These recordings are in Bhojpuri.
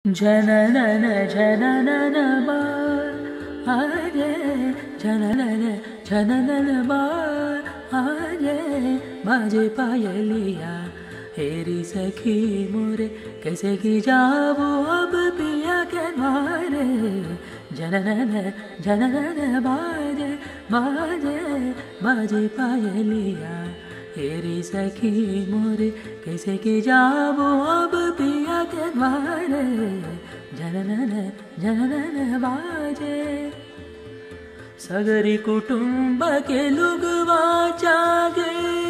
ಜನನನ ಜನನನ ಬಾ ಆರೆ ಜನನನ ಜನನನ ಬಾ ಆರೆ बाजे पायलिया हेरी सखी मोरे कैसे की जाबो अब पिया के द्वारे जननन जननन बाजे बाजे बाजे पायलिया हेरी सखी मोरे कैसे की जाबो अब पिया के द्वारे जननन जननन बाजे सगरी कुटुंब के लुगवा जागे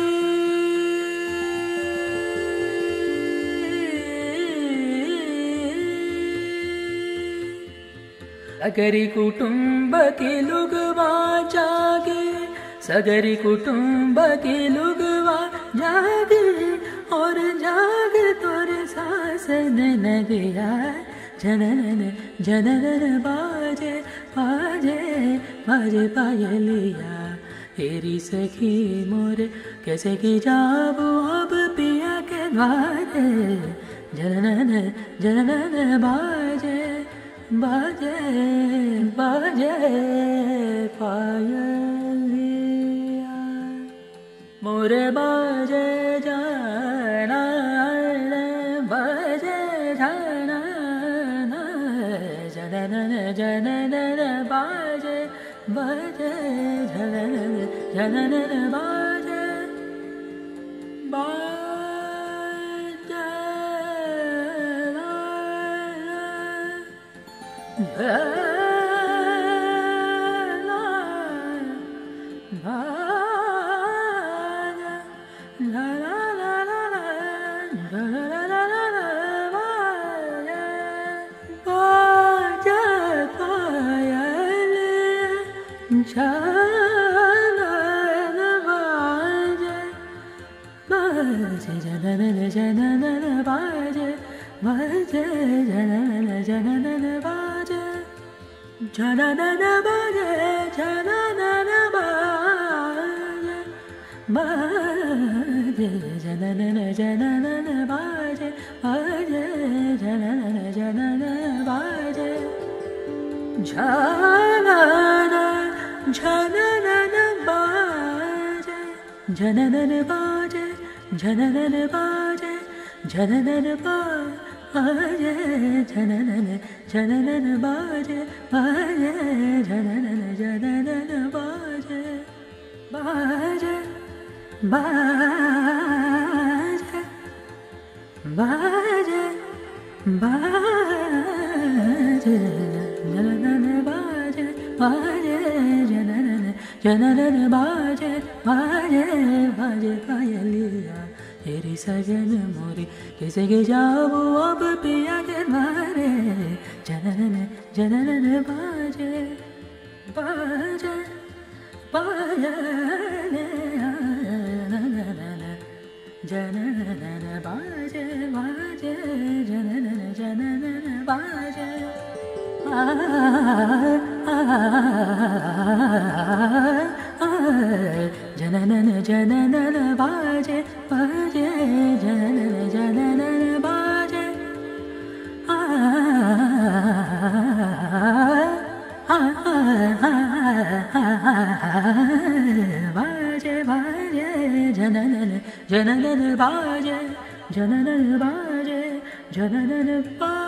सगरी कुटुंब के लुगवा जागे सगरी कुटुंब के लुगवा जागे और जाग तोरे सास न गया जननन जननन बाजे बाजे बाजे पायलिया हेरी सखी मोरे कैसे की जाबो अब पिया के द्वारे जननन जननन बाजे बाजे बाजे पायलिया मोरे बाजे जाना बाजे जाना जननन जननन बाजे बाजे जननन जननन बाजे baje janana janana baje baje janana janana baje janana baje janana baje baje janana janana baje baje janana janana baje janana janana baje janana baje जननन बाजे जननन बाजे जननन जननन बाजे बाजे जननन जननन बाजे बाजे बाजे बाजे बाजे जननन बाजे बाजे जननन जननन बाजे बाजे बाजे पायलिया तेरी सजन मोरी कैसे के जाओ अब पिया के द्वारे जननन जननन बाजे बाजे बाजे जननन बाजे बाजे जननन जननन बाजे आ जननन जननन बाजे बाजे जननन जननन बाजे बाजे बाजे जननन जननन बाजे जननन बाजे जननन बाजे